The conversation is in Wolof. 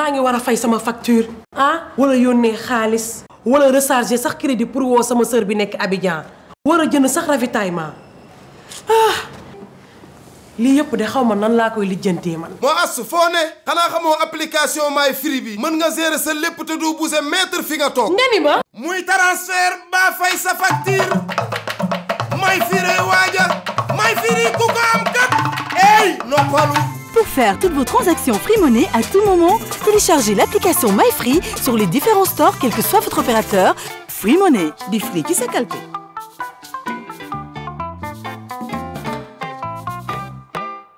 maa ngi war a fay sama facture ah wala yónnee xaalis wala recharger sax crédit pour woo sama sœur bi nekk Abidjan war a jënd sax ravitaillement ah lii yëpp de xaw ma nan laa koy lijjantee man. moo as foo ne xanaa xamoo application My Free bi mën nga gérer sa lépp te du bouger mètre fi nga toog. nga ni ma. muy transfert ba fay sa facture My Free waaja My Free ku ko am kat ey noppalu. Pour faire toutes vos transactions Free Money à tout moment, téléchargez l'application MyFree sur les différents stores, quel que soit votre opérateur. Free Money, di free ci sa kalpe.